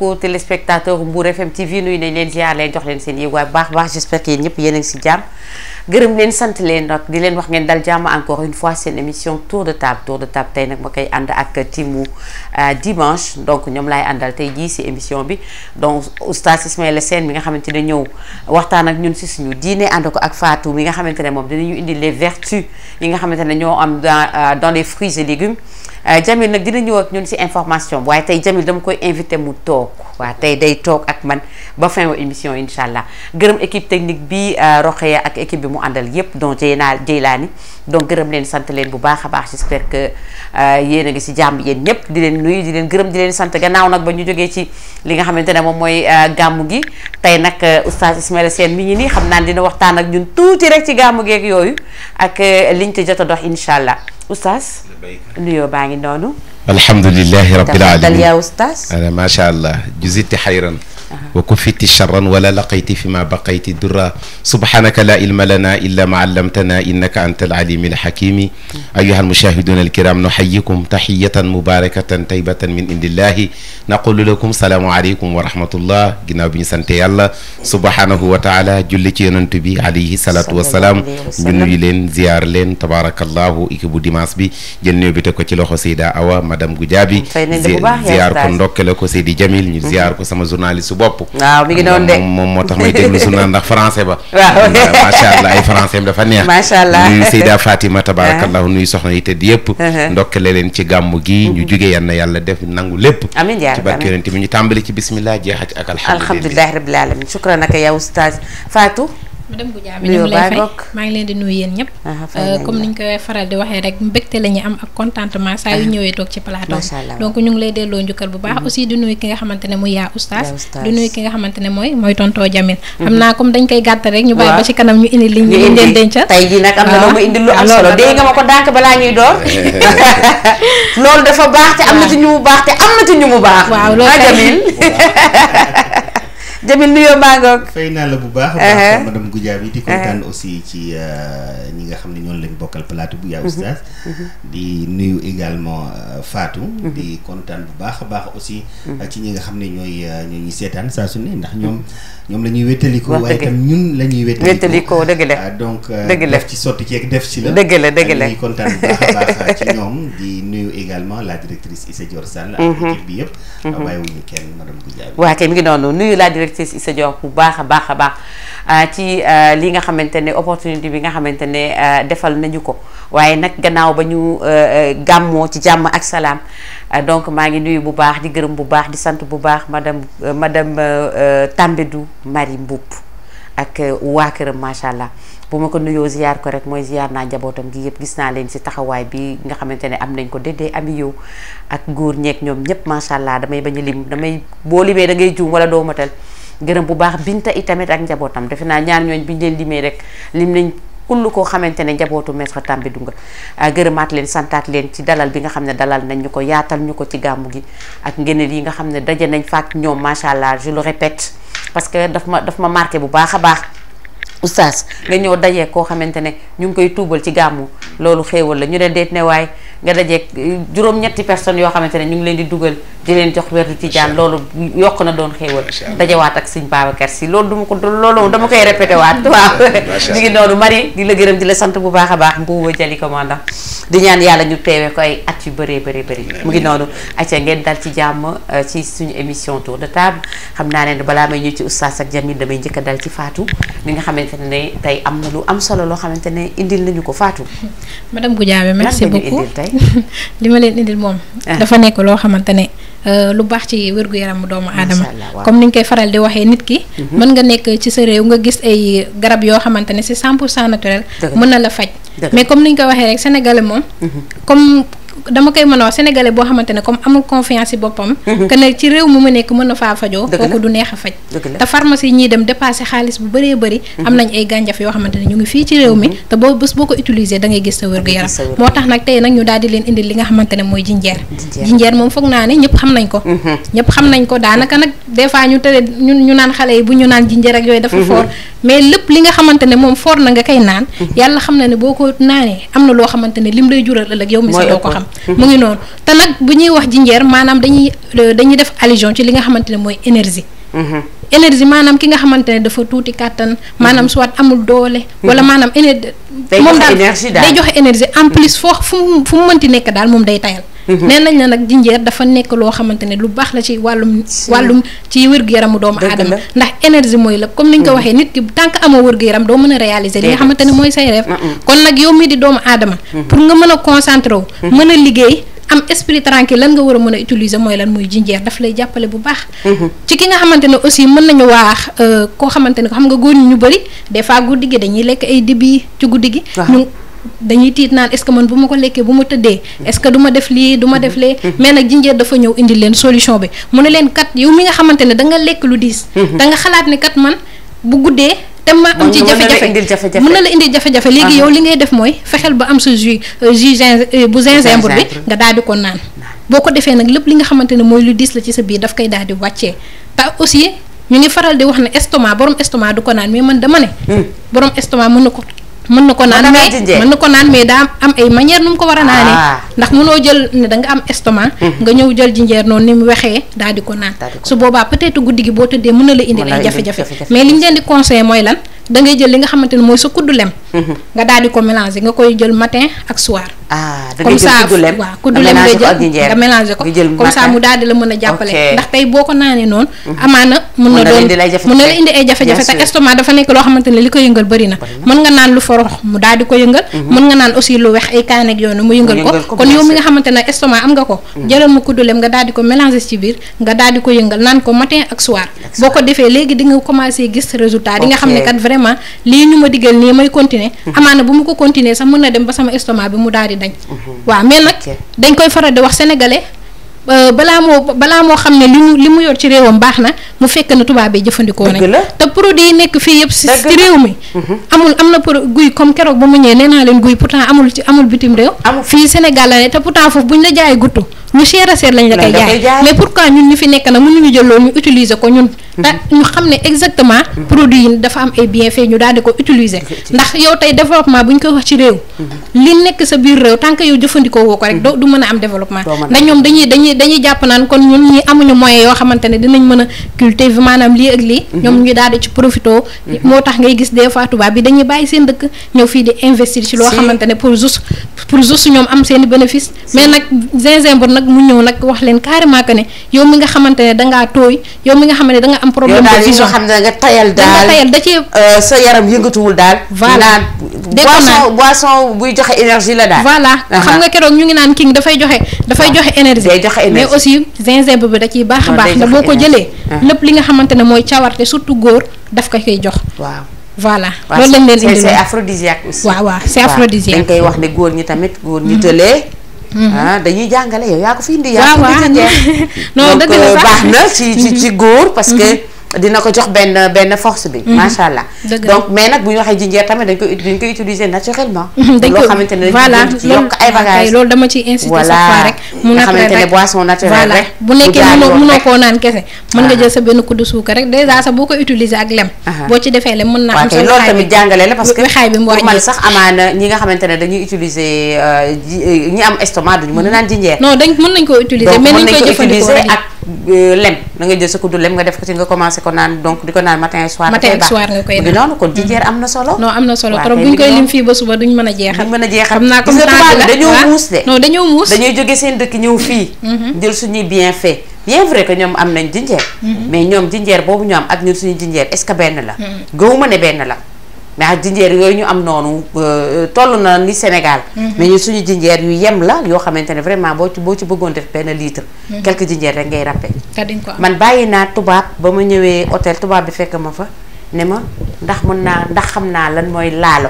mbokku téléspectateur Mbour FM TV nuyu nañ leen ziar leen jox leen seen yéeguwaay bu baax baax j'espère que yéen ñëpp yéen a ngi si jàmm gërëm leen sant leen nag di leen wax ngeen dal jàmm encore une fois seen émission tour de table tour de table tey nag ma koy ànd ak timu dimanche donc ñoom laay àndal tey jii si émission bi donc oustaz Ismaïla Sène mi nga xamante ne ñëw waxtaan ak ñun si suñu diine ànd ko ak Fatou mi nga xamante ne moom dinañu indi les vertus yi nga xamante ne ñoo am dans dans les fruits et légumes Jamil nag dina ñëw ak ñun si information waaye tey Jamil dama koy invité mu toog waaw tey day toog ak man ba fin wa émission incha allah gërëm équipe technique bi Roxeya ak équipe bi mu àndal yépp donc Jeyna Jeylaani donc gërëm leen sant leen bu baax a baax j'espère que yéen a ngi si jàmm yéen ñëpp di leen nuyu di leen gërëm di leen sant gannaaw nag ba ñu jógee ci li nga xamante ne moom mooy gàmmu gi tey nag oustaz Ismaïla Sène mi ngi nii xam naa dina waxtaan ak ñun tuuti rek ci gàmmu geeg yooyu ak liñ ci jot a dox incha allah oustaz nuyoo baa ngi noonu alhamdulilahi rabbil dal alamin yaa oustaz ana macha allah juziti xayran wa kufiti charran wala laqayti fi ma baqayti durra subhanaka la ilma lana illa ma allamtana innaka anta alalimi alxakimi ayuha almushahiduna alkiram nuxayikum taxiyatan mubarakatan taybatan min indillahi naqulu lakum salaamu aleykum wa rahmatullah ginnaaw bi ñu sante yàlla subhanahu wa taala julli ci yonent bi alayhi salatu wasalaam ñu nuyu leen ziyaar leen tabarakallahu équipe bu dimanche bi jël néew bi teg ko ci loxo Seyda Awa madame Goudiaby fay nañ la bu baax yaa ziyaar ko oustaz. ndokkale ko Seydi Jamil ñu ziyaar ko sama journaliste su bopp waaw mi ngi noonu de moom moom moo tax may déglu journal ndax français ba Waaw. macha allah ay français am dafa neex Macha allah. nuyu Seyda Fatima tabarakallahu nuyu soxna yi tëdd yëpp Uh-huh. ndokkale leen ci gàmmu gi ñu jugee yan na yàlla def nangu lépp amiin yaa ci rabbi, barke amiin. yonent bi ñu tàmbali ci bismillah jeexati ak alhamdulillah alhamdulilahi rabbil alamin shukran naka yaa oustaz Fatou madame Goudiaby Nuyoo ñu ngi lay baa fay ngoog. maa ngi leen di nuyu yéen ñëpp Aha, fay Euh, nañ comme la. ni ñu koy faral di waxee rek mbégte la ñu am ak contentement saa yu ñëwee toog ci plateau Macha Allah. donc ñu ngi lay delloo njukkal bu baax aussi di nuyu ki nga xamante ne mooy yaa oustaz Yaa oustaz. di nuyu ki nga xamante ne mooy mooy tontoo Jamil xam naa comme dañ koy gàttal rek ñu bàyyi Waaw. ba ci kanam ñu indi liñ ñu liñ leen indi dencal tey jii nag am na waaw. lu mu indi lu am waaw, solo loolu dégg nga ma ko dànk balaa ñuy door loolu dafa baax te am na ci ñu mu baax te am na ci ñu mu baax Waaw, loolu ah kay. Jamil Jamil nuyoo maa ngoog fay naa la bu baax a Uh-huh. baax madame Goudiaby di kontaan aussi ci euh, ñi nga xam ne ñoonu lañ bokkal plateau bu yaa oustaz di nuyu également euh, Fatou di kontaan bu baax a baax aussi euh, ci ñi nga xam ne ñooy euh, ñoo ñuy seetaan saa su ne ndax ñoom ñoom la ñuy wéttaliko Wax waaye dëgg. itam ñun la ñuy wéttaliko Wéttalikoo, dëgg la. Ah, donc euh, Dëgg la. def ci sotti ceeg def ci la Dëgg la, dëgg la. ñuy kontaan bu baax a baax ci ñoom di nuyu également la directrice Issa Dior Sall ak équipe bi yëpp bàyyiwuñu kenn madame Goudiaby waa kay mi ngi noonu nuyu la directrice Issa Diop bu baax a baax a baax ah, ci ah, li nga xamante ne opportunité bi nga xamante ne ah, defal nañu ko waaye nag gannaaw ba ñu ah, ah, gàmmoo ci jàmm ak salaam ah, donc maa ngi nuyu bu baax di gërëm bu baax di sant bu baax madame euh, madame euh, euh, Tambédou Marie Mboup ak euh, waa këram macha allah bu ma ko nuyoo ziyaar ko rek mooy ziyaar naa njabootam gi yëpp gis naa leen si taxawaay bi nga xamante ne am nañ ko déddee ami yow ak góor ñeeg ñoom ñëpp macha allah damay bañ a lim damay boo limee da ngay juum wala doo matal gërëm bu baax binta itamit ak njabootam defe naa ñaar ñooñ bi ñu leen limee rek lim nañ kull koo xamante ne njabootu maître Tambédou nga ah, gërëmaat leen santaat leen ci dalal bi nga xam ne dalal nañ ñu ko yaatal ñu ko ci gàmmu gi ak ngeneel yi nga xam ne daje nañ faak ñoom macha allah je le répète parce que daf ma daf ma marqué bu baax a baax oustaz nga ñëw dajee koo xamante ne ñu ngi koy tuubal ci gàmmu loolu xéewal la ñu ne deet ne waaye nga dajee juróom-ñetti personnes yoo xamante ne ñu ngi leen di dugal di leen jox werdu tijaan loolu yokk na doon xéewal Macha Allah. dajewaat ak sëñ Babacar si loolu duma ko loolu dama koy répété waat waaw Macha ñu ngi noonu Marie di la gërëm di la sant bu baax a baax mbuuba jali commandant di ñaan yàlla ñu teewee ko ay at yu bëree bëri bëri mu ngi noonu acca ngeen dal ci jàmm euh, ci suñu émission tour de table xam naa ne balaa may ñëw ci oustaz ak Jamil damay njëkk a dal ci Fatou mi nga xamante ne tey am na lu am solo loo xamante ne indil nañu ko Fatou madame Goudiaby merci nga ñu beaucoup indil tey? li ma leen indil moom Ah. dafa nekk loo xamante ne euh, lu baax ci wér-gu-yaramu doomu aadama Allah, waaw. comme ni ñu koy faral di waxee nit ki mën nga nekk ci sa réew nga gis ay garab yoo xamante ne c'est 100 pour cent naturel Dëgg la. mën na la faj Dëgg la. mais comme ni ñu koy waxee rek sénégalais moom comme dama koy mën a wax sénégalais boo xamante ne comme amul confiance ci boppam que ne ci réew mu mu nekk mën na faa fajoo Dëgg la. kooku du neex a faj Dëgg la. te pharmacie yi ñuy dem dépassé xaalis bu bëree bëri am nañ ay gànjaf yoo xamante ne ñu ngi fii ci réew mi te boo bés boo ko utiliser da ngay gis sa wér-gu-yaram gis sa wér-gu-yaram. moo tax nag tey nag ñu daal di leen indil li nga xamante ne mooy jinjeer Jinjeer. jinjeer moom foog naa ne ñëpp xam nañ ko ñëpp xam nañ ko daanaka nag des fois ñu tere ñun ñu naan xale yi bu ñu naan jinjeer ak yooyu dafa fort mais lépp li nga xamante ne moom for na nga koy naan yàlla xam na ne boo ko naanee am na loo xamante ne lim lay jural ëllëg yow mi sax Mooy doo ko ëpp. xam mu ngi noonu te nag bu ñuy wax jinjeer maanaam dañuy dañuy def allusion ci li nga xamante ne mooy énergie énergie maanaam ki nga xamante ne dafa tuuti kàttan maanaam soit amul doole wala maanaam énergie Day joxe énergie daal. day joxe énergie en plus foo fu mu fu mu mënti nekk daal moom day tayal nee nañ la nag jinjeer dafa nekk loo xamante ne lu baax la ci wàllum wàllum ci wér-gu-yaramu doomu Dëgg aadama la. ndax énergie mooy lépp comme ni ñu ko waxee nit ki tant que amoo wér-gu-yaram doo mën a réaliser li nga Déedéet. xamante ne mooy say rêve Mm-mm. kon nag yow mii di doomu aadama pour nga mën a concentré wu mën a liggéey am esprit tranquille lan nga war a mën a utiliser mooy lan muy jinjeer daf lay jàppale bu baax ci ki nga xamante ne aussi mën nañu waax euh, koo xamante ne xam nga góor ñi ñu bëri des fois guddi gi dañuy lekk ay dibi ci guddi gi Waaw. ñu dañuy tiit naan est-ce que man bu ma ko lekkee bu ma tëddee est-ce que du ma def lii du ma def lee mais nag jinjeer dafa ñëw indi leen solution bi mu ne leen kat yow mi nga xamante ne da nga lekk lu diis da nga xalaat ne kat man bu guddee te ma am Mën- ci mën na la jafe-jafe indil jafe-jafe. mën na la indil jafe-jafe léegi Ah. yow li ngay def mooy fexeel ba am sa jus euh, jus gin euh, bu gingembre bi Gingembre. nga daal di ko naan boo ko defee nag lépp li nga xamante ne mooy lu diis la ci sa biir daf koy daal di wàccee te aussi ñu ngi faral di wax ne estomac borom estomac du ko naan mais man dama ne borom estomac mën na ko mën na ko naan na naan mais jinjeer. mën na ko naan mais daa am ay manière nu mu ko war a naanee Ah. ndax mënoo jël ne da nga am estomac nga ñëw jël jinjeer noonu ni mu waxee daal di ko naan Daal di ko su boobaa peut-être guddi gi boo tëddee mën na la indil Mën na ay la indil jafe-jafe jafe-jafe. mais li ñu leen di conseillé mooy lan da ngay jël li nga xamante ne mooy sa kuddu lem nga daal di ko mélanger nga koy jël matin ak soir ah da comme ngay jël ça kuddu lem waaw kuddu nga lem nga mélanger ko ak jël jinjeer. nga mélanger ko nga jël comme ça matin. mu daal di la mën a jàppale Ok. ndax tey boo ko naanee noonu amaana mën Mën na na la doon indil ay jafe-jafe. mën na la indi ay jafe-jafe Bien te sûr. estomac dafa nekk loo xamante ne li ko yëngal bëri na mën nga naan lu forox mu daal di ko yëngal mën nga naan aussi lu wex ay kaan ak yoonu mu yëngal yëngal ko ko, kon bien yow mi sûr. nga xamante ne estomac am nga ko jëlal mu kuddu lem nga daal di ko mélanger ci biir nga daal di ko yëngal naan ko matin ak soir boo ko defee léegi di nga commencé gis résultat di nga xam ne Ok. kat vraiment lii ñu ma digal nii may continuer amaana bu mu ko continuer sax mën na dem ba sama estomac bi mu daal di dañ waaw mais nag Ok. dañ koy faral di wax sénégalais euh, balaa moo balaa moo xam ne li mu li mu yor ci réewam baax na mu fekk na tubaab bi jëfandikoo Dëgg nañ la. te produit yi nekk fii yëpp si Dëgg ci la. réew mi amul am na pro guy comme keroog ba mu ñëwee nee naa leen guy pourtant amul ci amul bitim réew Amul. fii Sénégal la ne te pourtant foofu bu ñu la jaayee guttu lu cher a cher lañ la Lañ koy la koy jaay jaay. mais pourquoi ñun ñu fi nekk nag mënuñu jël loolu ñu utiliser ko ñun te ñu xam ne exactement produit yi dafa am ay bienfaits ñu daal di ko utiliser ndax yow tey développement bu ñu koy wax ci réew li nekk sa biir réew tant que yow jëfandikoo woo ko rek doo du mën a am développement Doo mën a ndax ñoom dañuy dañuy dañuy jàpp naan kon ñun ñi amuñu moyen yoo xamante ne dinañ mën a cultiver maanaam lii ak lii ñoom ñu daal di ci profito moo tax ngay gis des fois tubaab bi dañuy bàyyi seen dëkk ñëw fii di investir ci loo Si. xamante ne pour juste pour juste ñoom am seen i bénéfice mais nag gingembre nag mu ñëw nag wax leen carrément que ne yow mi nga xamante ne dangaa tooy yow mi nga xamante ne da nga am yow problème daal de yi nga vision xam ne nga tayal da nga daal tayal da ci euh, sa yaram yëngatuwul daal. Voilà. naan Dégg naa. boisson boisson buy joxe énergie la daal. voilà Aha. xam nga keroog ñu ngi naan king dafay joxe dafay Waaw. joxe énergie Day joxe énergie. mais aussi gingembre bi da ciy baax a Non, baax day nga joxe boo ko énergie. jëlee Ah. lépp li nga xamante ne mooy cawarte surtout góor daf ko koy jox waaw. voilà waaw loolu lañ leen c'est- indi c'est aphrodisiaque aussi. waaw waaw c'est waaw aphrodisiaque dañ koy wax ne góor ñi tamit góor ñi tëlee. ah dañuy jàngale yow yaa ko fi indi. yaa waaw ko waaw fi indi non donc dëgg la euh, sax. baax na ci ci ci góor parce que dina ko jox benn benn force bi. macha allah Dëgg la. donc mais nag bu ñu waxee jinjeer tamit dañ koy dañ koy utiliser naturellement. dañ loo ko xamante ne voilà dañ ci yokk ay bagages. loolu dama ciy insister Voilà. chaque fois rek mu Nga naturel xamante ne rek boisson naturelle voilà rek, bu bu nekkee jaar mënoo yoon mënoo rek. koo naan kese mën nga Ah. jël sa benn kuddu suukar rek déjà sax boo ko utiliser ak lem Aha. boo ci defee lem mën naa waaw am sa kay loolu wexaay tamit bi. jàngale la parce que wexaay bi mu pour man wàññi sax amaana ñi nga xamante ne dañuy utiliser euh, ji euh, ñi am estomac duñu mën a naan jinjeer. non dañ mën nañ koo utiliser donc mais mën nañ nañ koy ko jëfandikoo utiliser rek ak euh, lem da nga jël sa kuddu lem nga def ko ci nga commencé ko naan donc di ko naan matin et soir. Matin dafay ak baax. soir nga koy mu ngi naan. noonu kon jinjeer am na solo. non am na solo waaw trop kay buñ mi koy ngi lim noonu. fii ba suba duñ mën a jeexal duñ mën a jeexal. xam naa Gis comme nga temps tubaab bi bi la dañoo waaw. muus de. non dañoo muus dañuy jóge seen dëkk ñëw fii. jël suñuy bienfait bien vrai que ñoom am nañ jinjeer. mais ñoom jinjeer boobu ñu am ak ñun suñu jinjeer est-ce que benn la. gëwuma ne benn la. mais ak jinjeer yooyu ñu am noonu euh, toll na ni Sénégal. mais ñun suñu jinjeer yu yem la yoo xamante ne vraiment boo ci boo ci bëggoon def benn litre. quelques jinjeer rek ngay ràppe. te dañ ko am man bàyyi naa tubaab ba ma ñëwee hôtel tubaab bi fekk ma fa ne ma ndax mën naa ndax xam naa lan mooy laalo.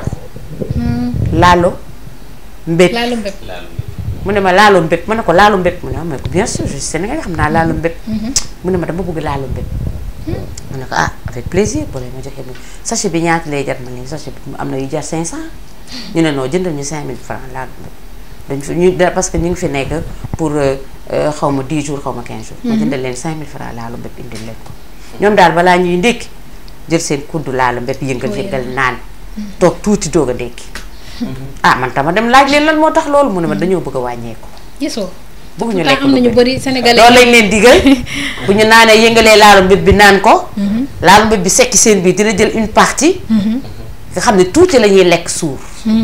laalo mbét laalu mbépp mu ne ma laalo mbét ma ne ko laalo mbét mu ne ma ko bien sûr je suis sénégalais xam naa laalo mbét mu ne ma dama bëgg laalo mbét mu ne ko ah avec plaisir bu ma joxee ni sachet bi ñaata lay jar ma léegi sachet bi am na yu jar 500 ñu ne non jëndal ñu 5000 francs laalo mbét dañ fi ñu da- parce que ñu ngi fi nekk pour euh, euh, xaw ma 10 jours xaw ma 15 jours ma jëndal leen 5000 francs laalo mbét indil leen ko ñoom daal balaa ñuy ndékki jël seen kuddu laala mbépp yëngal Wéyal. yëngal naan toog tuuti doog a ndékki ah man tama dem laaj leen lan moo tax loolu mu ne ma dañoo bëgg a wàññeeku gisoo bëgguñu pourtant lekk am na lu ñu bëri. bëri sénégalais loolu lañ leen digal bu ñu naanee yëngalee laalu mbéb bi naan ko laalu mbéb bi sekki seen biir dina jël une partie nga xam ne tuuti la ñuy lekk suur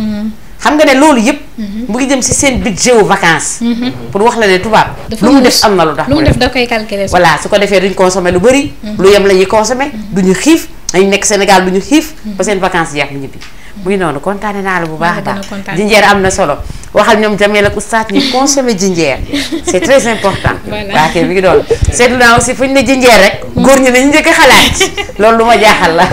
xam nga ne loolu yëpp mu ngi jëm si seen budget wu vacances pour wax la ne tubaab dafa lu mu muus. def am na lu tax lu mu mu def def da koy calculer sax. voilà su ko defee duñ consommer lu bëri lu yem la ñuy consommer duñu xiif dañu nekk Sénégal duñu xiif ba seen vacances jeex mu ñibbi mu ngi noonu kontaane naa la bu baax a Maa la gën a baax kontaan. jinjeer am na solo waxal ñoom Jamil ak oustaz ñu consommer jinjeer c'est très important Voilà. waa kay mi ngi doon seetlu naa aussi fu ñu ne jinjeer rek góor ñi nañu njëkk a xalaat loolu lu ma jaaxal la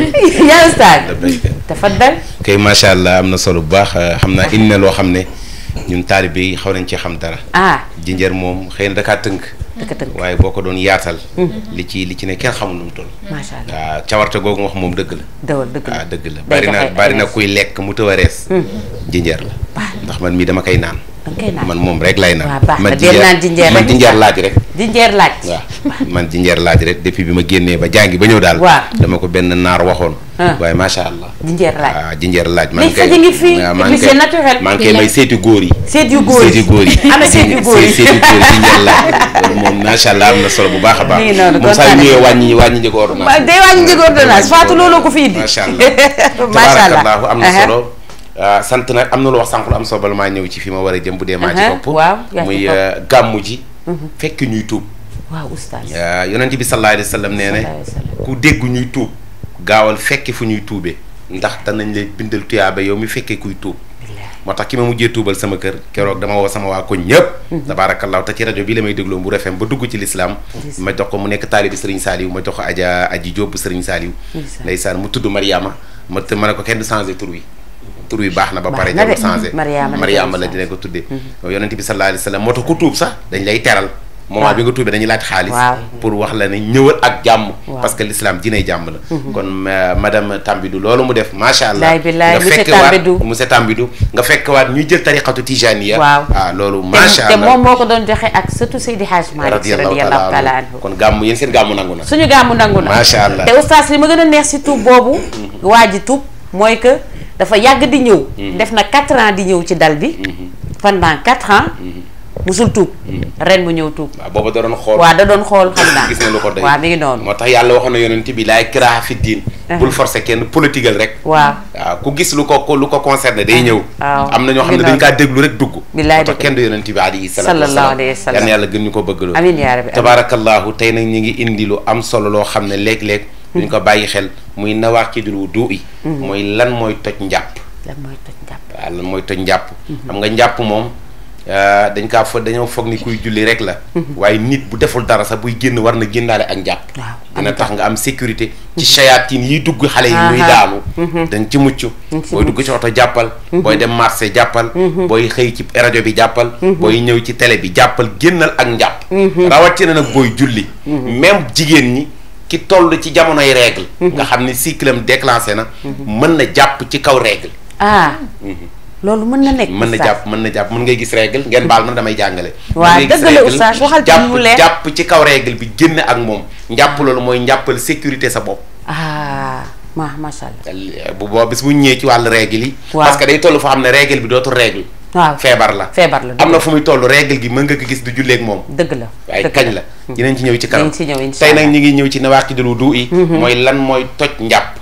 yaa oustaz dafa dal kay macha allah am na solo bu baax xam naa indi na loo xam ne ñun taalibe yi xaw nañ ci xam dara ah jinjeer moom xëy na dakaa tënk dëkk tënk waaye boo ko doon yaatal li ci li ci ne kenn xamul nu mu toll macha allah waaw cawarte googu wax moom dëgg la dawal dëgg la waaw dëgg la day bari na joxe bari na énergie. kuy lekk mu tëw a rees jinjeer la ndax man mii dama koy naan danga koy naan man moom rek lay naan waaw baax na man del naan jinjeer man rek. jinjeer laaj rek jinjeer laaj waaw man jinjeer laaj rek depuis bi ma génnee ba jàngi ba ñëw daal Waaw. dama ko benn naar waxoon Ah. waaye macha allah jinjeer laaj waaw jinjeer laaj Mais faji ngi fii, waaw et maa puis ngi c'est koy- naturel. maa ngi koy may seeti góor yi seet yu góor seeti góor yi ana seet yu góor yi seeti góor yi jinjeer laaj loolu moom macha allah am na solo bu baax a baax Mi ngi noonu, moom saa yu kontaan ñëwee wàññi wàññi njëgu ordonnance ba day wàññi njëg ordonnance Fatou looloo ko fi indi macha allah macha allah tabaarakallaahu am na Aha. solo ah, sant nag am na lu wax sànq lu am solo bala maa ñëw ci fi ma war a jëm bu dee maa ci Aha, topp waaw, yaa ci muy topp. ah, gàmmu ji fekk ñuy tuub waaw oustaz ah, yonent bi sallallahu alayhi wa sallam nee ne Sallallahu alayhi wa sallam. ku dégg ñuy tuub gaawal fekki fu ñuy tuubee ndax danañ lay bindal tuyaaba yow mi fekkee kuy tuub moo tax ki ma mujjee tuubal sama kër keroog dama woo sama waa koñ ñëpp tabaarakallaahu te ci rajo bi la may dégloo Mbour FM ba dugg ci lislaam ma jox ko mu nekk taalibi Serigne Saliou ma jox ko aja aji Jóob bu Serigne Saliou Ndeysaan. ndeysaan mu tudd Mariama ma te ma ne ko kenn du changé tur wi tur wi baax na ba Baax pare na de. jarul changé Mariama la Mariama la jarul dina ko tuddee yonent bi sallallahu alayhi wa sallam moo tax ku tuub sax dañ lay teral moment bi nga tuubee dañuy laaj xaalis Waaw. pour wax la ne ñëwal ak jàmm Waaw. parce que l'islam dinay jàmm la kon ma- madame Tambidou loolu mu def macha allah Laay billaay, nga monsieur fekkewaat Tambidou. monsieur Tambidou nga fekkewaat ñuy jël tariqatu tijaniya Waaw. ah loolu te macha te allah moom moo ko doon joxe ak surtout Seydi Hadj Malick Sy radiyallahu radiyallahu taala taala anhu kon gàmmu yéen seen gàmmu nangu na suñu gàmmu nangu na Macha Allah. te oustaz li ma gën a neex si tuub boobu waa ji tuub mooy que dafa yàgg di ñëw def na 4 ans di ñëw ci dal bi pendant 4 ans musul tuub ren mu ñëw tuub waaw booba da doon xool waaw da doon xool xam naa gis na lu ko doy waaw mi ngi noonu moo tax yàlla waxoon na yonent bi laay ikraaha fi diin bul forcer kenn politigal rek waaw waaw ku gis lu ko lu ko concerné day ñëw waaw. am na ñoo xam ne Ngi dañ noonu. kaa déglu rek dugg Billaay moo tax dëgg. kenn du yonent bi alayhi salaatu Sallallahu wasalaam. alayhi wa sallam. yal na yàlla gën ñu ko bëggaloo amiin yaa rabbi amiin. tabaarakallaahu tey nag ñi ngi indi lu am solo loo xam ne léeg-léeg duñ ko bàyyi xel muy nawaaqidul wudu yi mooy lan mooy toj njàpp lan mooy toj njàpp waaw lan mooy toj njàpp xam nga njàpp moom ah, dañ kaa fa dañoo foog ni kuy julli rek la waaye nit bu deful dara sax buy génn war na génnaale ak njàpp Waaw, dina tax nga am sécurité ci shayatin yiy dugg xale yi muy Aha. daanu dañ ci mucc booy dugg ci oto jàppal booy dem marché jàppal booy xëy ci rajo bi jàppal booy ñëw ci télé bi jàppal génnal ak njàpp rawatina nag booy julli même jigéen ñi ki toll ci jamonoy règle nga xam ni cycle am déclenché na mën na jàpp ci kaw règle ah loolu mën na nekk mën na oustaz. jàpp mën na jàpp mën ngay gis règle ngeen baal ma damay jàngale Waa, mën ngay gis dëgg la règle, oustaz, waxal ci jàpp mu leer. jàpp ci kaw règle bi génn ak moom njàpp loolu mooy njàppal sécurité sa bopp ah ma macha allah bu boo bis bu ñëwee ci wàllu règle yi Waaw. parce que day toll foo xam ne règle bi dootul règle waaw feebar la feebar la am na fu muy toll règle gi mën nga ko gis du julleeg moom dëgg la waaye dëgg kañ la dinañ ci ñëw ci kanam Dinañ ci ñëw, insha tey nag Allah. ñi ngi ñëw ci nawaaqidul wudu yi mooy lan mooy toj njàpp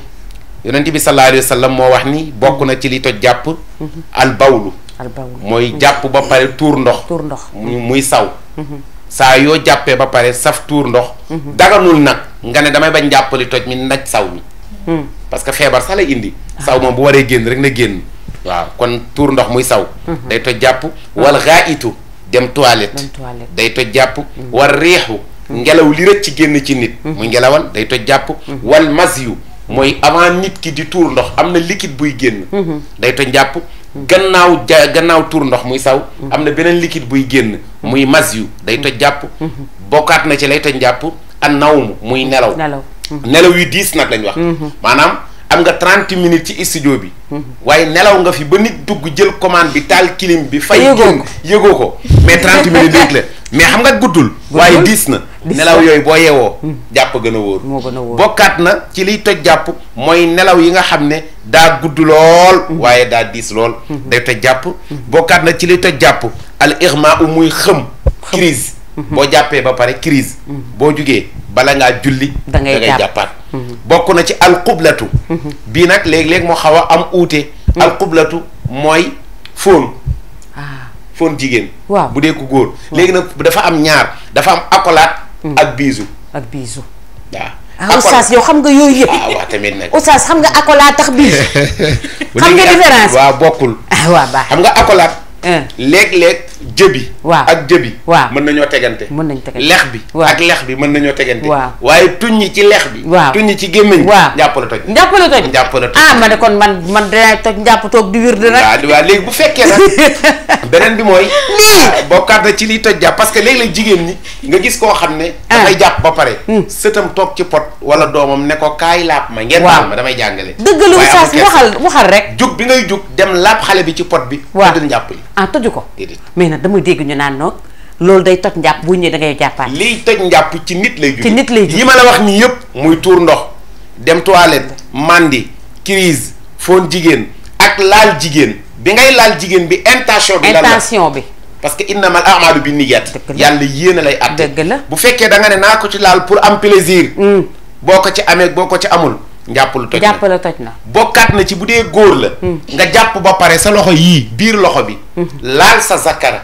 yonent bi sallallahu alayhi wa sallam moo wax ni bokk na ci li toj jàpp al bawlu albawul mooy jàpp ba pare tuur ndox tuur ndox mu- muy saw saa yoo jàppee ba pare saf tuur ndox daganul nag nga ne damay bañ jàppali toj mi naj saw mi parce que feebar sax lay indi saw moom bu waree génn rek na génn waaw kon tuur ndox muy saw day toj jàpp wal xaayitu dem toilette Dem toilette. day toj jàpp wal riixu ngelaw li rek ci génn ci nit muy ngelawal day toj jàpp wal masyu mooy avant nit ki di tuur ndox am na liquide buy génn day toj jàpp gannaaw ja gannaaw tuur ndox muy saw am na beneen liquide buy génn muy masyu day toj jàpp bokkaat na ci lay toj jàpp an nawmu muy nelaw nelaw nelaw yu diis nag lañ wax maanaam am nga 30 minutes ci studio bi waaye nelaw nga fi ba nit dugg jël commande bi taal clim bi fay yëgoo génn ko. yëgoo ko mais 30 minutes rek la mais xam nga guddul waaye diis na Diis nelaw na. yooyu boo yeewoo jàpp gën a wóor moo gën a wóor. bokkaat na ci liy toj jàpp mooy nelaw yi nga xam ne daa gudd lool waaye daa diis lool day toj jàpp bokkaat na ci liy toj jàpp al irma u muy xëm crise boo jàppee ba pare crise boo jugee bala ngaa julli Da ngay jàpp. jàppaat bokk na ci alqublatu bii nag léeg-léeg moo xaw a am uute alqublatu mooy fóon ah fóon jigéen Waaw. bu dee ku góor léegi nag dafa am ñaar dafa am accolade ak biisu ak biisu waaw ah oustaz yow xam nga yooyu yëpp ah waaw tamit nag oustaz xam nga accolade tax biisu bu xam nga léegi différence? waaw bokkul ah waa baax xam nga accolade un léeg-léeg jëbi Waaw. ak jëbi Waaw. mën nañoo tegante mën nañ tegante. lex bi Waaw. ak lex bi mën nañoo tegante Waaw. waaye tuññi ci lex bi Waaw. tuññi ci gémmiñ waaw jàpp la toj njàpp la toj Njàpp la toj. ah ma ne kon man man dinaa toj njàpp toog di wirde rek waaw waaw léegi bu fekkee nag beneen bi mooy ah, bokkaat na ci liy toj jàpp parce que léeg-léeg jigéen ñi nga gis koo xam ne dafay jàpp ba pare sëtam toog ci pot wala doomam ne ko kaay laab ma ngeen Waaw. baal ma damay jàngale dëgg la waaye amul oustaz kersa. waxal waxal rek jug bi ngay jug dem laab xale bi ci pot bi Waaw. tëddal njàpp yi ah toju ko déedéet mais nag dama dégg ñu naan noog loolu day toj njàpp bu ñëwee da ngay jàppaat liy toj njàpp ci nit lay jóge Ci nit lay jóge. yi ma la wax nii yëpp muy tuur ndox dem toilette mandi crise foon jigéen ak laal jigéen bi ngay laal jigéen bi intention bi lan la intention bi parce que innamal a'malu bi niyyat Dëgg la. yàlla yéene lay atte Dëgg la. bu fekkee da nga ne naa ko ci laal pour am plaisir boo ko ci amee boo ko ci amul njàpp lu toj na. jàpp la toj na bokkaat na ci bu dee góor la nga jàpp ba pare sa loxo yii biir loxo bi laal sa zakara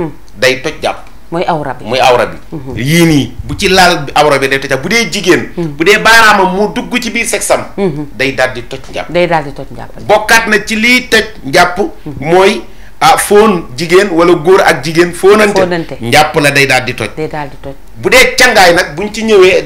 day toj jàpp mooy awra bi muy awra bi yii nii bu ci laal awra bi day toj jàpp bu dee jigéen bu dee baaraamam mu dugg ci biir sexam day daal di toj njàpp day daal di toj njàpp bokkaat na ci liy toj njàpp mooy ah fóon jigéen wala góor ak jigéen fóonante Fóonante. njàpp la day daal di toj day daal di toj bu dee cangaay nag buñ ci ñëwee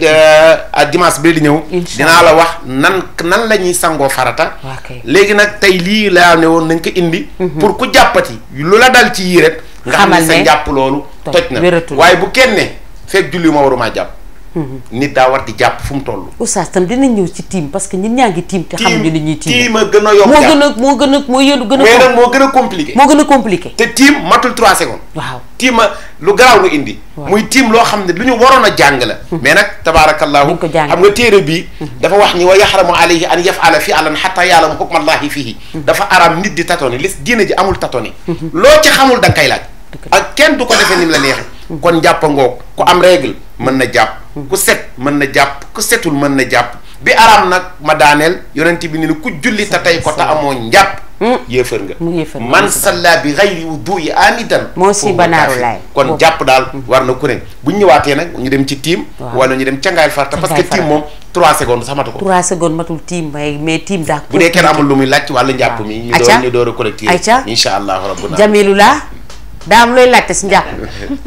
a dimanche bi di ñëw Incha dinaa la wax nan nan la ñuy sangoo farata Waa kay. léegi nag tey lii laa ne woon nañ ko indi pour ku jàppati lu la dal ci yii rek nga xam ne Xamal sa ne njàpp loolu toj, toj na wératul. waaye bu kenn ne fekk julli ma waruma jàpp nit daa war di jàpp fu mu toll oustaz tam dinañ ñëw ci tiim parce que ñun ñaa ngi tiim te xamuñu li ñuy tiim tiim a gën a yomb moo jàpp gën a moo gën a moo yëndu gën mais a nag moo gën a compliqué moo gën a compliqué te tiim matul 3 secondes waaw tiim a lu garaaw lu indi muy tiim loo xam ne lu ñu waroon a jàng la mais nag tabaarakallahu Duñ ko jàng. xam nga téere bii dafa wax ni wa yaxramu alayhi an yafala fi alan xata yaalama hukma allahi fihi dafa aram nit di tatoni lis diine ji amul tatoni loo ci xamul da nga koy laaj ak kenn du ko defee ni mu la neexee kon jàpp ngoog ku am règle mën na jàpp ku set mën na jàpp ku setul mën na jàpp bi aram nag ma daaneel yonent bi ni ku julli te tey ko te amoo njàpp yéefar nga mu yéefar nga. man salla bi gayri wudu'i amidan Moo si foofu banaaru kaafir. laay. kon Boobu. jàpp daal war na ku ne bu ñu ñëwaatee nag ñu dem ci tiim Waaw. wala ñu dem cangaayal farata parce que Cangaayal tiim moom 3 secondes sax matu ko 3 secondes matul tiim mais mais tiim daa bu dee kenn amul lu muy laaj ci wàllu njàpp mi ñu Aca. door ñu door a collecté Aca. insha allahu rabbuna jamilu laa daa am looy laajte si njàpp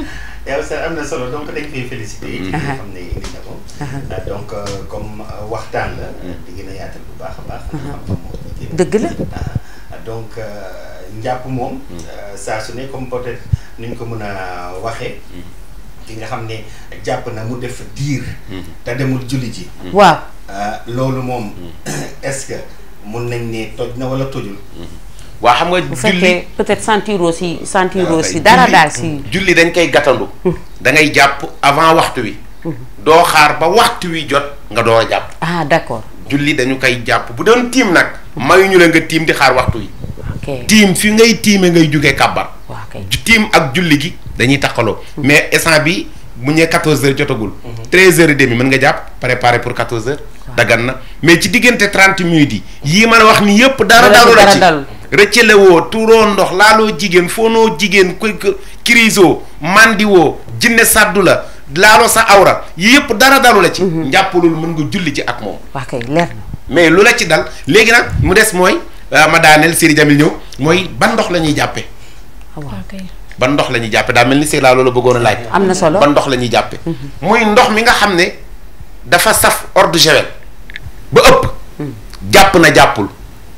yow sax am na solo donc dañ koy félicité. ci li nga xam ne indi na ko. ah, donc euh, comme euh, waxtaan la. di gën a yaatal bu baax a baax. xam-xam moo ci génn. dëgg la ah, donc euh, njàpp moom. euh, saa su ne comme peut-être ni ñu ko mën a waxee. ki nga xam ne jàpp na mu def diir. te demul julli ji. waaw ah, loolu moom est-ce que mun nañ ne toj na wala tojul. waa xam nga bu julli fekkee peut-être sentiroo si sentiroo waaw si kay. dara Julli- daal si julli dañ koy gàttandu da ngay jàpp avant waxtu wi doo xaar ba waxtu wi jot nga door a jàpp ah d'accord julli dañu koy jàpp bu doon tiim nag mayuñu la nga tiim di xaar waxtu wi ok tiim fi ngay tiime ngay jógee kàbbar waaw kay ju- tiim ak julli gi dañuy takkaloo mais instant bi bu ñee 14 heures jotagul 13 heures et demi mën nga jàpp préparer pour 14 heures dagan na mais ci diggante 30 minutes yi yii ma la wax ni yëpp dara Dara dalu la dara ci dalul. rëccale woo tuuroo ndox laaloo jigéen foonoo jigéen ku kirisoo mandiwoo jinne sàddu la laaloo sa awra yii yëpp dara dalu la ci njàppalul mën nga julli ci ak moom waa kay leer na mais lu la ci dal léegi nag mu des mooy euh, ma daaneel Siri Jamil ñëw mooy ban ndox la ñuy jàppe waaw ok ban ndox la ñuy jàppe daa mel ni Siri laa loolu bëggoon a laaj am na solo ban ndox la ñuy jàppe muy ndox mi nga xam ne dafa saf eau de javel ba ëpp jàpp na jàppul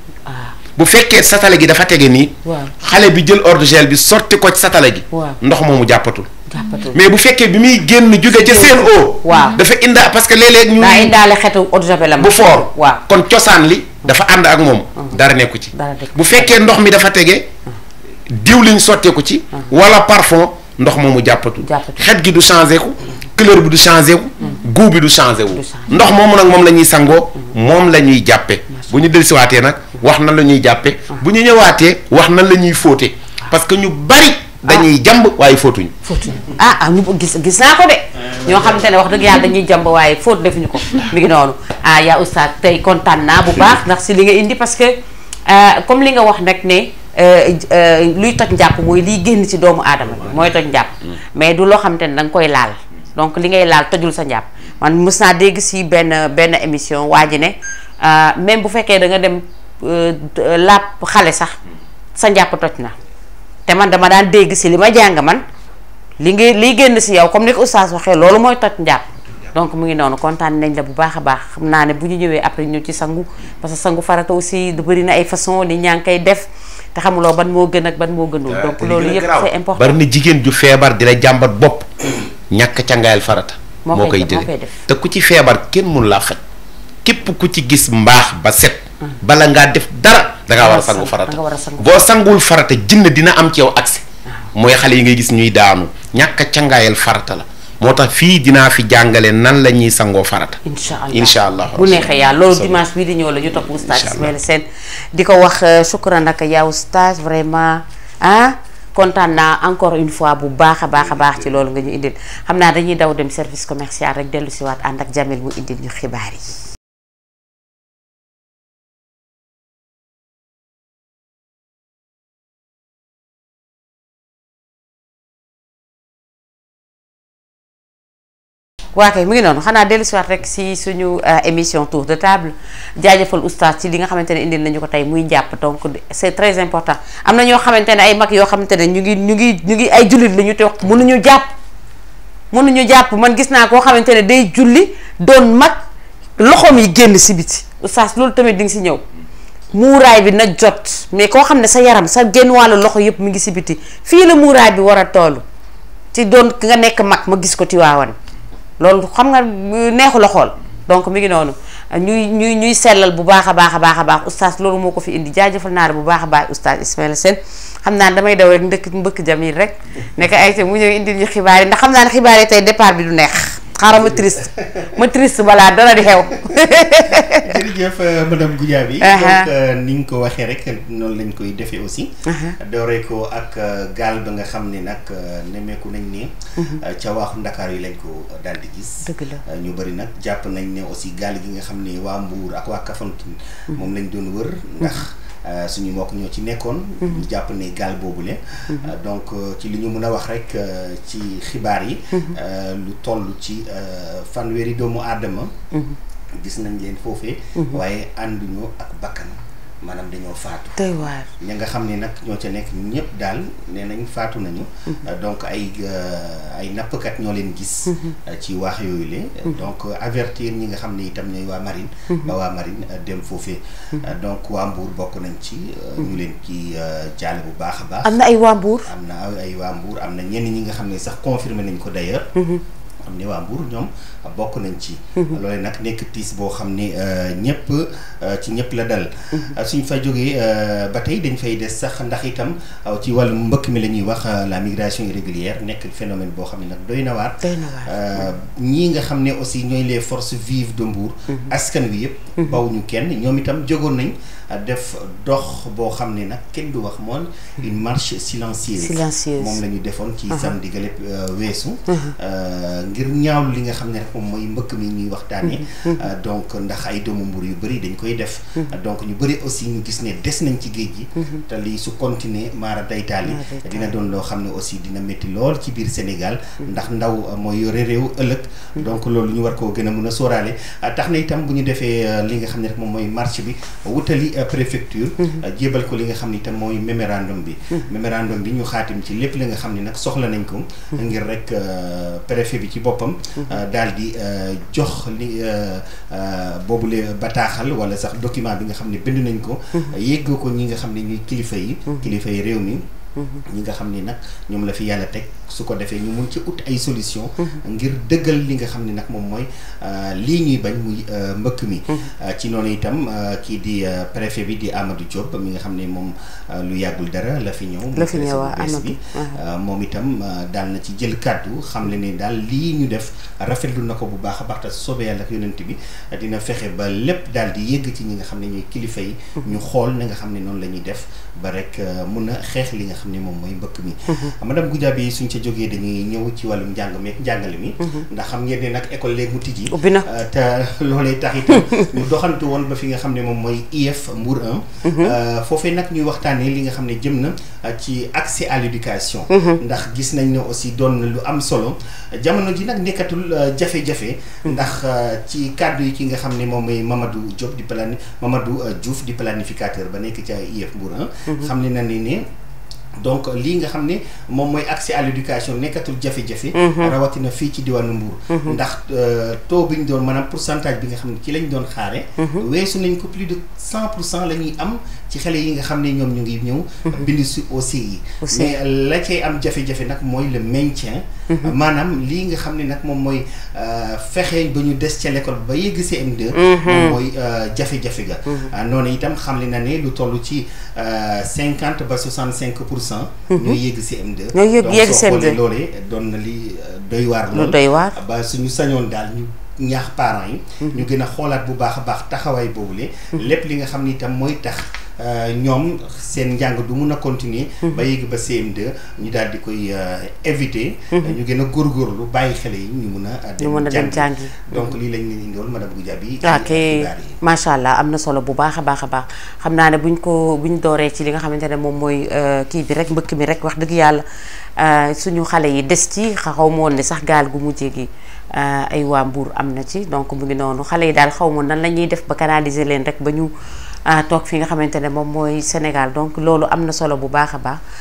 ah bu fekkee satale gi dafa tege nii waaw xale bi jël eau de javel bi sotti ko ci satale gi Waaw. ndox moomu jàppatul jàppatul mais bu fekkee bi muy génn jóge ca seen eau Waaw. dafa inda parce que léeg-léeg ñu daa indaale xetu eau de javel am bu foor waaw kon cosaan li dafa ànd ak moom dara nekku ci Dara nekku bu fekkee ndox mi dafa tege diwliñ sotteeku ci wala parfum ndox moomu jàppatu Jàppatu. xet gi du changé ku couleur bi du changé ku goût bi du changé wu Du changé. ndox moomu nag moom la ñuy sangoo moom la ñuy jàppe bu ñu dellusiwaatee nag wax nan la ñuy jàppe bu ñu ñëwaatee wax nan la ñuy fóote parce que ñu bari dañuy jàmb waaye fóotuñu fóotuñu ah ah ñu gis gis naa ko de ñoo xamante ne wax dëgg yàlla dañuy jàmb waaye fóot defuñu ko mi ngi noonu ah yaa oustaz tey kontaan naa bu baax ndax si li nga indi parce que euh, comme li nga wax nag ne euh, euh, luy toj njàpp mooy liy génn ci doomu aadama bi mooy toj njàpp mais du loo xamante ne da nga koy laal donc li ngay laal tojul sa njàpp man mës naa dégg si benn benn émission waa ji ne euh, même bu fekkee da nga dem euh, làpp xale sax sa njàpp toj na te man dama daan dégg si li ma jàng man li ngay liy génn si yow comme ni ko oustaz waxee loolu mooy toj njàpp donc mu ngi noonu kontaan nañ la bu baax a baax xam naa ne bu ñu ñëwee après ñu ci sangu parce que sangu farata aussi du bëri na ay façon ni ñaa ngi koy def te xamuloo ban moo gën ak ban moo gënul donc loolu yëpp c'est important bari na jigéen ju feebar di la jàmbat bopp ñàkk cangaayal farata Moo moo koy koy def, moo jële koy def. te ku ci feebar kenn mun laa faj képp ku ci gis mbaax ba set bala ngaa def dara dangaa war a sangu farata danga war a sangu boo sanguwul farata jinn dina am ci yow accès mooy xale yi ngay gis ñuy daanu ñàkk a cangaayal farata la moo tax fii dinaa fi jàngale nan la ñuy sangoo farata incha allah incha allah bu neexee yàlla loolu Soobee. dimanche bii di ñëw la ñu topp oustaz Incha allah. Ismaïla Sène di ko wax euh, shukran nag yaa oustaz vraiment ah kontaan naa encore une fois bu baax a baax a baax ci loolu nga ñu indil xam naa dañuy daw dem service commercial rek dellu si waat ànd ak Jamil mu indil ñu xibaar yi waa kay mu ngi noonu xanaa dellu si waat rek si suñu euh, émission tour de table jaajëfal oustaz ci li nga xamante ne indil nañu ko tey muy njàpp donc c'est très important am na ñoo xamante ne ay mag yoo xamante ne ñu ngi ñu ngi ñu ngi ay jullit la ñu te wax mënuñu jàpp mënuñu jàpp man gis naa koo xamante ne day julli doon mag loxoom yi génn si biti oustaz loolu tamit di nga si ñëw muuraay bi na jot mais koo xam ne sa yaram sa génn wàllu loxo yëpp mu ngi si biti fii la muuraay bi war a toll ci doon nga nekk mag ma gis ko Tiwaawan loolu xam nga neexu la xool donc mi ngi noonu ñuy ñuy ñuy sellal bu baax a baax a baax a baax oustaz loolu moo ko fi indi jaajëfal naa la bu baax a baax oustaz Ismaïla Sène xam naa damay daw rek ndëkk mbëkk Jamil rek nekk ay te mu ñëw indil ñu xibaar yi ndax xam naa ne xibaar yi tey départ bi du neex xaaral ma triste ma triste balaa dara di xew jërëjëf euh, madame Goudiaby Aha. donc euh, ni nga ko waxee rek noonu lañ koy defee aussi dooree ko ak euh, gaal ba nga xam ne nag euh, nemmeeku nañ ne euh, ca waaxu Ndakaar yi lañ ko daal di gis Dëgg la. Euh, ñu bëri nag jàpp nañ ne aussi gaal gi nga xam ne waa Mbuur ak waa Kafountine moom lañ doon wër ndax euh, suñu mbokk ñoo ci nekkoon ñu jàpp ne gaal boobule Euh, donc euh, ci li ñu mën a wax rek euh, ci xibaar yi euh, lu toll ci euh, fanweeri doomu aadama gis nañ leen foofee waaye ànduñu ak bakkan maanaam dañoo faatu doy waar ña nga xam ne nag ñoo ca nekk ñëpp daal nee nañ faatu nañu donc ay euh, ay nappkat ñoo leen gis euh, ci waax yooyu le donc euh, avertir ñi nga xam ne itam ñooy waa marine ba waa marine euh, dem foofee Euh, donc waa Mbour bokk nañ ci euh, ñu leen ci euh, jaale bu baax a baax am na ay waa Mbuur am na ay waa Mbour am na ñenn ñi nga xam ne sax confirmé nañ ko d'ailleurs xam ne waa Mbour ñoom bokk nañ ci loolu nag nekk tiis boo xam ne ñëpp ci ñëpp la dal suñ fa jógee euh, ba tey dañ fay des sax ndax itam euh, ci wàllu mbëkk mi la ñuy wax euh, la migration irrégulière nekk phénomène boo xam ne nag doy na waar doy na waar Euh, ñii nga xam ne aussi ñooy les forces vives de Mbour askan wi yëpp bawuñu kenn ñoom itam jógoon nañ euh, def dox boo xam ne nag kenn du wax moom une marche silencieuse Silencieuse. moom la ñu defoon ci samedi gale weesu Euh, ngir ñaawlu li nga xam ne rek moom mooy mbëkk mi ñuy waxtaanee Euh, donc ndax ay doomu Mbour yu bëri dañ koy def donc ñu bëri aussi ñu gis ne des nañ ci géej gi te lii su continuer maara daytaali Maara daytaali. dina doon loo xam ne aussi dina métti lool ci biir Sénégal ndax ndaw euh, mooy yore réew ëllëg donc loolu ñu war koo gën a mën a sóoraale ah, tax na itam bu ñu defee euh, li nga xam ne rek moom mooy marche bi wutali euh, préfecture euh, jébal ko li nga xam ne itam mooy mémorandum bi mémorandum bi ñu xaatim ci lépp li nga xam ne nag soxla nañ ko ngir rek euh, préfet bi ci boppam daal di euh, jox li euh, euh, boobule bataaxal wala sax document bi nga xam ne bind nañ ko yégg ko ñi nga xam ne ñuy kilifa yi kilifa yi réew mi ñi nga xam ni nag ñoom la fi yàlla teg su ko defee ñu mun ci ut ay solution ngir dëggal li nga xam ne nag moom mooy lii ñuy bañ muy mbëkk mi ci noonu itam kii di préfet bi di Amadou Diop mi nga xam ne moom lu yàggul dara la fi ñëw la fi ñëw bu bees bi moom itam daal na ci jël kàddu xam le ne daal lii ñu def rafetlu na ko bu baax a baax te soobee yàlla ak yonent bi dina fexe ba lépp daal di yëgg ci ñi nga xam ne ñooy kilifa yi ñu xool na nga xam ne noonu la ñuy def ba rek mun a xeex li nga xam ne moom mooy mbëkk mi madame Goudiaby suñ ca jógee dañuy ñëw ci wàllum njàng meek njàngale mi ndax xam ngeen ne nag école léegi mu tijji ubbi na te loolee tax itam ñu doxantu woon ba fi nga xam ne moom mooy IEF Mbour 1 foofee nag ñuy waxtaanee li nga xam ne jëm na ci accès à l'éducation ndax gis nañ ne aussi doon na lu am solo jamono ji nag nekkatul jafe-jafe ndax ci kàddu yi ki nga xam ne moom mooy Mamadou Diop di plani Mamadou Diouf di planificateur ba nekk ca IEF Mbour 1 xam ne na ni ne donc lii nga xam ne moom mooy accès à l'éducation nekkatul jafe-jafe rawatina fii ci diwaanu Mbour ndax taux bi ñu doon maanaam pourcentage bi nga xam ne ci lañ doon xaare weesu nañ ko plus de cent pour cent la ñuy am ci xale yi nga xam ne ñoom ñu ngi ñëw bind si aussi yi mais la cay am jafe-jafe nag mooy le maintien maanaam lii nga xam ne nag moom mooy fexe ba ñu des ca l'école ba yegg CM2 moom mooy jafe-jafe ga noonu itam xam le na ne lu toll ci cinquante ba soixante cinq pour cent ñooy yegg CM2 ñooy yegg yegg CM2 loolee doon na li doy waar lu doy waar ba suñu sañoon daal ñu ñaax parents yi ñu gën a xoolaat bu baax a baax taxawaay boobule lépp li nga xam ni itam mooy tax ñoom seen njàng du mun a continuer ba yéegi ba CM2 ñu daal di koy éviter ñu gën a góorgóorlu bàyyi xale yi ñu mun a ñu mun a dem jàngi donc lii lañ leen indiwoon madame Goudiaby ok macha allah am na solo bu baax a baax a baax xam naa ne buñ ko buñ dooree ci li nga xamante ne moom mooy kii bi rek mbëkk mi rek wax dëgg yàlla suñu xale yi des ci xaw ma woon ne sax gaal gu mujjee gi ay waa Mbour am na ci donc mu ngi noonu xale yi daal xaw ma nan la ñuy def ba canaliser leen rek ba ñu toog fi nga xamante ne moom mooy Sénégal donc loolu am na solo bu baax a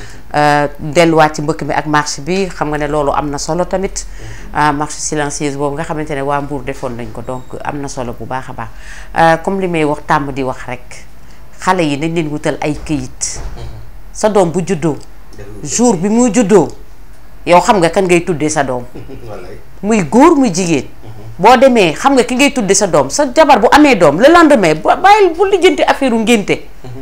baax delluwaat ci mbëkk mi ak marche bi xam nga ne loolu am na solo tamit marche silencieuse boobu nga xamante ne waa Mbour defoon nañ ko donc am na solo bu baax a baax comme li may wax tàmm di wax rek xale yi nañ leen wutal ay këyit sa doom bu juddoo jour bi muy juddoo yow xam nga kan ngay tuddee sa doom muy góor muy jigéen boo demee xam nga ki ngay tudde sa doom sa jabar bu amee doom le lendemain bàyyil bu lijjanti affaire u ngénte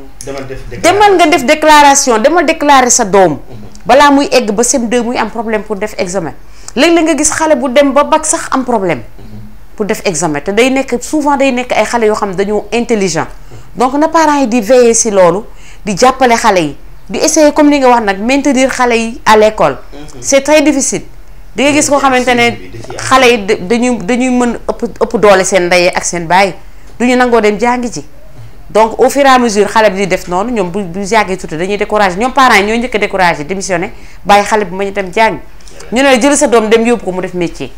demal nga def déclaration demal déclarer sa doom balaa muy egg ba CM2 muy am problème pour def examen léeg-léeg nga gis xale bu dem ba bac sax am problème pour def examen te day nekk souvent day nekk ay xale yoo xam ne dañoo intelligent donc na parents yi di veiller si loolu di jàppale xale yi di essayer comme li nga wax nag maintenir xale yi à l'école c'est très difficile di nga gis koo xamante ne xale yi dañuy dañuy mën ëpp ëpp doole seen ndey ak seen baay du ñu nangoo dem jàngi ji donc au fur et à mesure xale bi di def noonu ñoom bu bu jàngee tuuti dañuy découragé ñoom parents yi ñooy njëkk a découragé démissionné bàyyi xale bi ma ñu dem jàngi ñu ne la jël sa doom dem yóbbu ko mu def métier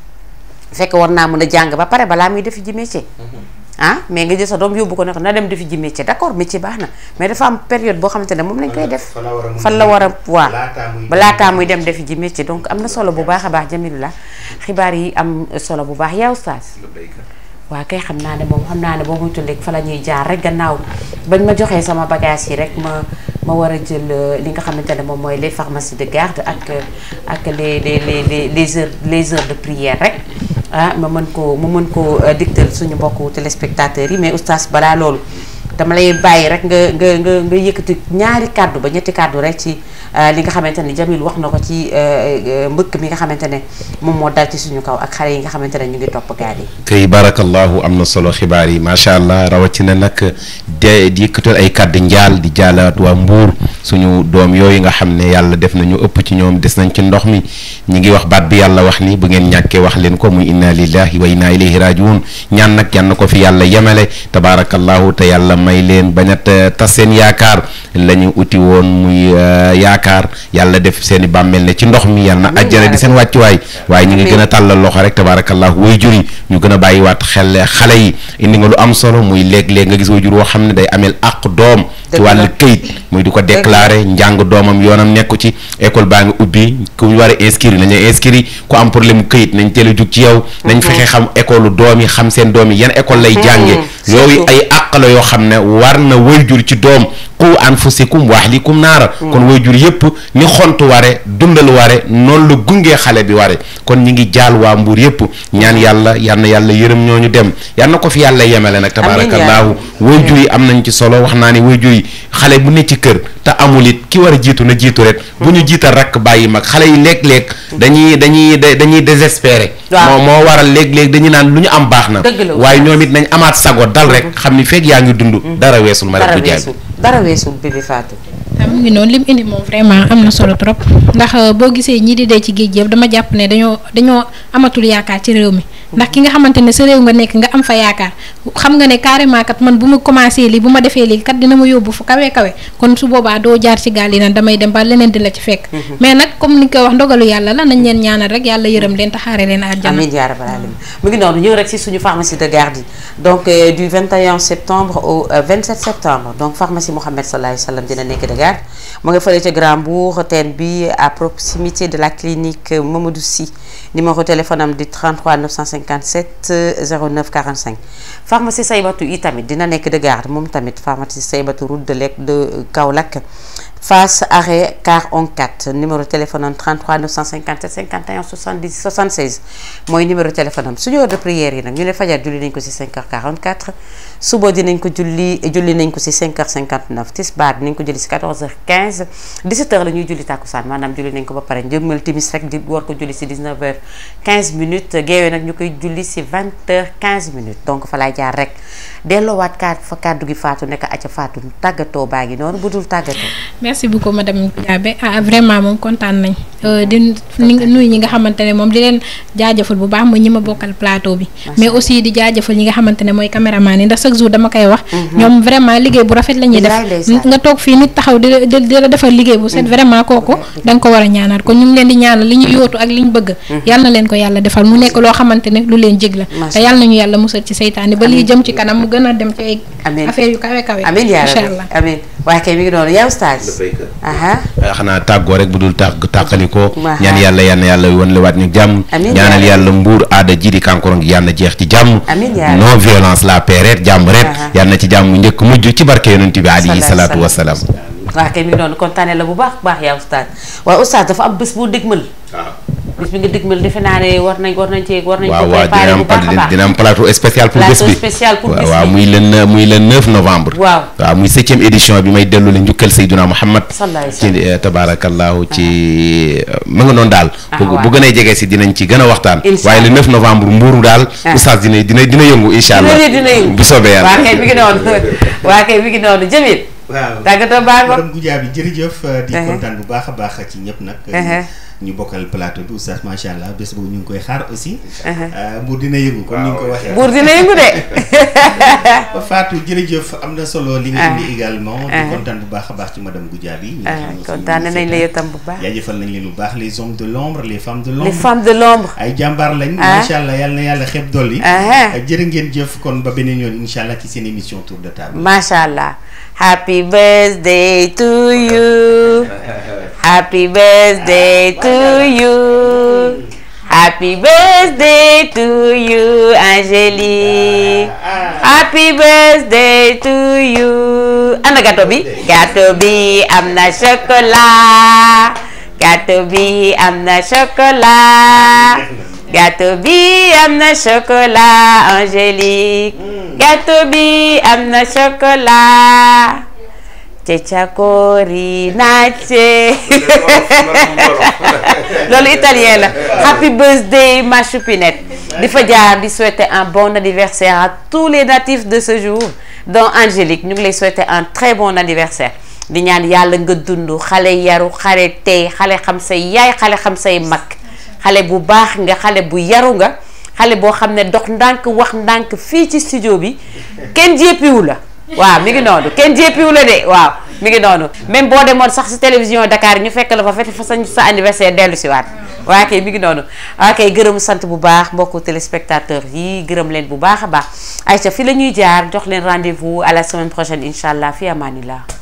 fekk war naa mën a jàng ba pare balaa muy defi ji métier ah mais nga jël sa doom yóbbu ko ne ko na dem defi ji métier d'accord métier baax na mais dafa am période boo xamante ne moom lañ koy def fan la war a waa ba laataa muy dem defi ji métier donc am na solo bu baax a baax Jamilullah xibaar yi am solo bu baax yaa oustaz waa kay xam naa ne moom xam naa ne boo muy tulleeg fa la ñuy jaar rek gannaaw bañ ma joxee sama bagage yi rek ma ma war a jël li nga xamante ne moom mooy les pharmacies de garde ak ak les les les les heures les heures de prière rek ah ma mën koo ma mën koo digtal suñu mbokku téléspectateurs yi mais oustaz balaa loolu dama lay bàyyi rek nga nga nga nga yëkkati ñaari kàddu ba ñetti kàddu rek ci li nga xamante ne Jamil wax na ko ci mbëkk mi nga xamante ne moom moo dal ci suñu kaw ak xale yi nga xamante ne ñu ngi topp gaal yi. kay barakallahu am na solo xibaar yi macha allah rawatina nag de di yëkkatal ay kàddu njaal di jaalaat waa Mbuur suñu doom yooyu nga xam ne yàlla def nañu ëpp ci ñoom des nañ ci ndox mi ñu ngi wax baat bi yàlla wax ni bu ngeen ñàkkee wax leen ko muy inna lillahi wa inna ilayhi rajiun ñaan nag yan na ko fi yàlla yemale tabaarakallahu te yàlla may leen bañ a tas seen yaakaar la ñu uti woon muy yaakaar yàlla def seen i bàmmeel ne ci ndox mi yàlla na àjjana di seen wàccuwaay waaye ñu ngi gën a tàllal loxo rek tabaarakallahu way jur yi ñu gën a bàyyiwaat xel xale yi indi nga lu am solo muy léeg-léeg nga gis way jur woo xam ne ne day ameel àq doom ci Dëgg la. wàllu këyit muy di ko déclarer njàng doomam yoonam nekku ci école baa ngi ubbi ku war a inscrire nañ la inscrire ku am problème mu këyit nañ teel a jug ci yow nañ fexe xam école doom yi xam seen doom yi yan école lay jànge yooyu surtout. ay àq la yoo xam ne war na wayjur ci doom qu anfusikum wa ahlikum naara kon wayjur yëpp ni xont ware dundal ware noonu la gungee xale bi ware kon ñi ngi jaal waa mbuur yëpp ñaan yàlla yal na yàlla yërëm ñooñu dem yal na ko fi yàlla yemele nag tabaarakallaahu wayjur yi am nañ ci solo wax naa ne wayjur yi xale bu ne ci kër te amul it ki war a jiitu na jiitu rek bu ñu jiital rakk bàyyi mag xale yi léeg-léeg dañuy dañuy dañuy désespéré Waaw. moo moo waral léeg-léeg dañuy naan lu ñu am baax na Dëgg la. waaye ñoom it nañ amaat sago dal rek xam ni fekk yaa ngi dund dara weesul ma dara rek bu jaay weesul dara weesul bébé Fatou ah mu ngi noonu lim indi moom vraiment am na solo trop ndax euh, boo gisee ñii di dee ci géej yëpp dama jàpp ne dañoo dañoo amatul yaakaar ci réew mi ndax ki nga xamante ne sa réew nga nekk nga am fa yaakaar xam nga ne carrément kat man bu ma commencé lii bu ma defee lii kat dina ma yóbbu fu kawe kawe kon su boobaa doo jaar ci gaal yi nag damay dem ba leneen di la ci fekk. mais nag comme ni nga koy wax ndogalu yàlla la nañ leen ñaanal rek yàlla yërëm leen taxaare leen àjjana. amiin yaa rabbal alamin mu ngi noonu ñëw rek si suñu pharmacie de garde yi donc euh, du 21 septembre au euh, 27 septembre donc pharmacie Mohamed sallallahu alayhi wa sallam dina nekk de garde mu nga fële ca Grand Bourg teen bi à proximité de la clinique euh, Mamadou Sy numéro téléphone am di 33 957 euh, 09 45 pharmacie Saybatu yi tamit dina nekk de garde moom tamit pharmacie Saybatu route de Lek de Kaolack face arrêt car on 4 numéro téléphone am 33 957 51 70 76 mooy numéro téléphone am suñu heure de prière yi nag ñu ne fajar julli nañ ko ci 5h44 suba dinañ ko julli julli nañ ko ci 5h59 tisbaar dinañ ko julli ci 14h15 17h la ñuy julli tàkkusaan maanaam julli nañ ko ba pare njëmmal timis rek di war ko julli ci 19h15 minutes geewee nag ñu koy julli ci 20h15 minutes donc fa laay jaar rek delloowaat kaat fa kàddu gi faatu nekk aca faatu tàggatoo baa ngi noonu bu dul tàggatoo merci beaucoup madame Diabé ah vraiment moom kontaan nañ Euh, di ni nuyu ñi nga xamante ne moom di leen jaajëfal bu baax mooy ñi ma bokkal plateau bi mais aussi di jaajëfal ñi nga xamante ne mooy caméraman yi ndax chaque jour dama koy wax ñoom vraiment liggéey bu rafet la ñuy def Bilaay ndeysaan. nga toog fii nit taxaw di la di di la defal liggéey bu set vraiment kooku da nga ko war a ñaanal kon ñu ngi leen di ñaanal li ñu yóotu ak li ñu bëgg yàlla na leen ko yàlla defal mu nekk loo xamante ne lu leen jig la Macha te yàlla nañu yàlla musal ci seytaane ba lii jëm ci kanam mu gën a dem ci ay Amiin. affaire yu kawe kawe amiin yaa incha rabbi allah amiin waaye kay mi ngi noonu yow stage aha xanaa tàggoo rek bu dul tàgg tàqalikoo Waaw. ñaan yàlla yal na yàlla wan lewaat ñu jàmm Amiin ñaanal yaa yàlla mbuur aada ji di kankorong yal na jeex ci jàmm Amiin yaa non violence la paix ret jàmm ret Aha. yal na ci jàmm njëkk mujj ci barke yonent bi alayhi Salaam, salaatu salaam. wasalaam waaw kay mi ngi noonu kontaane la bu baax baax yaa oustaz waaye oustaz dafa am bés boo dëgmal bés bi nga dëgmal defe naa ne war nañ war nañ cee war nañ waaw ko waaw préparé dina bu am baax a baax dina am plateau spécial pour bés Plateau bi spécial pour waaw bés waaw bi. muy le ne- muy le 9 novembre Waaw. waaw muy septième édition bi may dellu la njukkal Seydina Muhammad Sallallahu alayhi wa ci sallam. eh, tabarakallahu ci mu nga noonu daal Ah, bu waaw. bu gën a jege si dinañ ci gën a waxtaan Incha waaye le 9 novembre mbuuru daal Ah. oustaz dina dina dina yëngu incha allah dina dina yëngu bu soobee yàlla waa kay mi ngi noonu waa kay mi ngi noonu Jamil waaw tàggatoo baa ngo madame Goudiaby jërëjëf di Uh-huh. kontaan bu baax a baax ci ñëpp nag Uh-huh. ñu bokkal plateau bi oustaz macha allah bés boobu ñu ngi koy xaar aussi Uh-huh. Mbour dina yëngu comme ni nga ko waxee buur dina yëngu de ba Fatou jërëjëf am na solo li nga Ah. indi également di Ah. kontaan bu baax a baax ci madame Goudiaby ñi nga ah xam ne kontaane nañ la yow tam bu baax jaajëfal nañ leen bu baax les hommes de l'ombre les femmes de les l'ombre femmes de l'ombre ay jàmbaar lañ Ah. macha allah yàlla na yàlla xeeb dolli Ah. jërë ngeen jëf kon ba beneen yoon incha allah ci seen émission tour de table Masha Allah. Happy birthday to you. Happy birthday to you. Happy birthday to you, Angélique. Happy birthday to you. Ana gâteau bi? Gâteau bi am na chocolat. Gâteau bi am na chocolat. Gâteau bi am na chocolat Angélique gâteau bi am na chocolat cecakori nace loolu italien la happy birthday ma choupinette di fa jaar di souhaiter un bon anniversaire à tous les natifs de ce jour dont Angélique ñu ngi lay souhaiter un très bon anniversaire di ñaan yàlla nga dund xale yaru xale tey xale xam say yaay xale xam say mag xale bu baax nga xale bu yaru nga xale boo xam ne dox ndànk wax ndànk fii ci studio bi kenn jéppiwu la waaw mi ngi noonu kenn jéppiwu la de waaw mi ngi noonu même boo demoon sax si télévision Dakar ñu fekk la fa fete fa sa sa anniversaire dellu si waat waa kay mi ngi noonu waa kay gërëm sant bu baax mbokku téléspectateurs yi gërëm leen bu baax a baax Aïcha fi la ñuy jaar jox leen rendez-vous à la semaine prochaine incha allah fi amaanillah